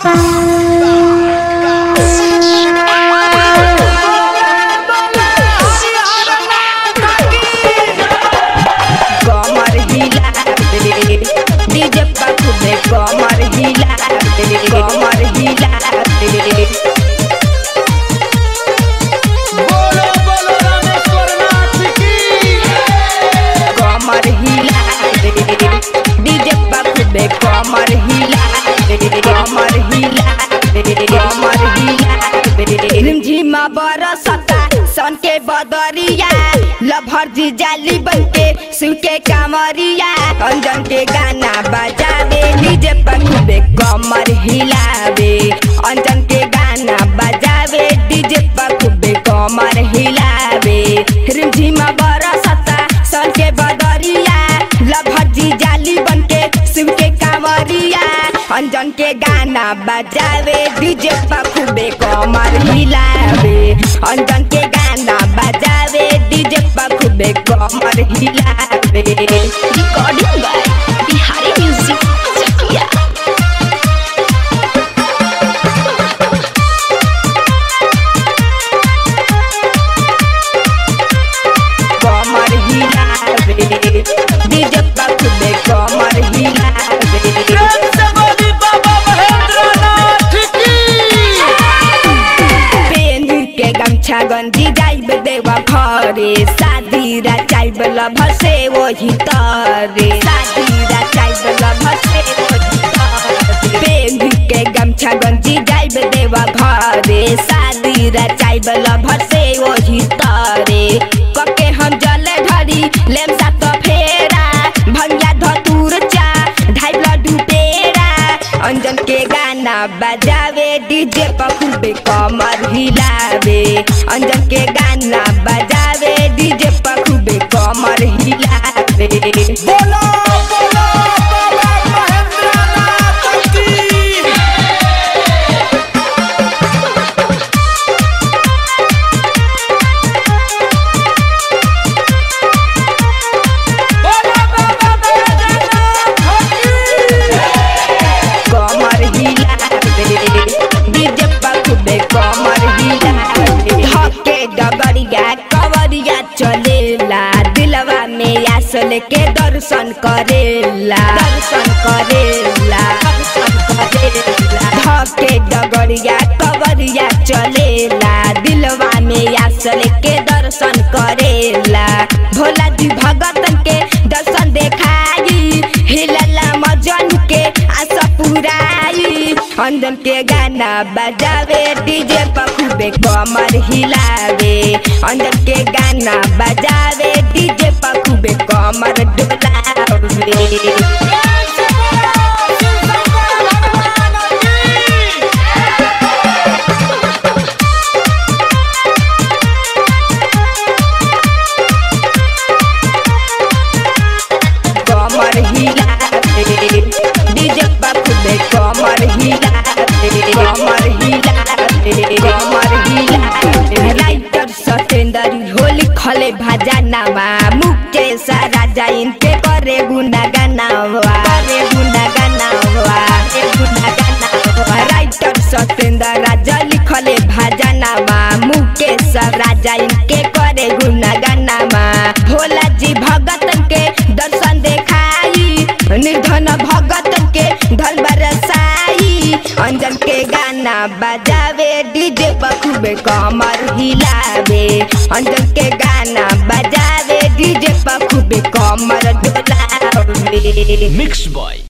कमर हिला दे डीजे पर खूबे कमर हिला दे कमर हिला दे बोलो बोलो रामेश्वर नाथ की कमर हिला दे डीजे पर खूबे कमर हिला दे कमर हिला दे कमर हिला दे रिमझिमा बरसता सन के बदरिया लभर जी जाली बनके शिव के कामरिया अंजन के गाना बजावे डीजे पर खूबे कमर हिलावे अंजन के गाना बजावे डीजे पर खूबे कमर हिलावे रिमझिमा बरसता सन के बदरिया लभर जी जाली बनके शिव के कामरिया अंजन के गाना बजावे डीजे पर खूबे कमर हिलावे अंजन के गाना बजावे डीजे पर खूबे कमर हिलावे recording by Bihari music Chakia कमर हिलावे डीजे पर खूबे कमर हिलावे प्रेम से बोली बाबा महेंद्र नाथ की पेन के गमछा गंजी जाइब देवा घरे शादी रा चाइब लभ से वही तरे शादी रा चाइब लभ से वही तरे पेन के गमछा गंजी जाइब देवा घरे शादी रा चाइब लभ से वही तरे कके हम जल ढरी लेम सा तो फेरा भंगिया धतूर चा ढाई लड्डू पेड़ा अंजन के गाना बजावे डीजे पर खूबे कमर हिलावे अंजन के गाना बजावे डीजे पर खूबे कमर हिलावे बोलो बोलो बाबा महेंद्र नाथ की बोलो बाबा महेंद्र नाथ की कमर हिलावे डीजे पर खूबे कमर हिलावे धके डगरिया कवरिया चलेला दिलवा में आसल के दर्शन करेला दर्शन करेला दर्शन करेला धके डगरिया कवरिया चलेला दिलवा में आसल के दर्शन करेला भोला जी भगतन के दर्शन देखाई हिलला मजन के आशा पुराई अंजन के गाना बजावे डीजे पर खूबे कमर हिलावे अंजन के गाना बजावे डीजे पर खूबे कमर डोलावे प्रेम से बोलो शिव शंकर भगवान की कमर हिलावे डीजे पर खूबे कमर हिलावे कमर हिलावे कमर हिलावे राइटर सतेंद्र होली खले भाजा नामा मुकेश राजा इनके करे गुना गानावा करे गुना गानावा करे गुना गानावा राइटर सतेंद्र राजा लिखले भाजा नामा मुकेश राजा इनके करे गुना गानामा भोला जी भगतन के दर्शन देखाई निर्धन भगतन के धन बरसाई अंजन के गाना बजावे डीजे पर खूबे कमर हिलावे अंजन के गाना बजावे डीजे पर खूबे कमर डोलावे मिक्स बॉय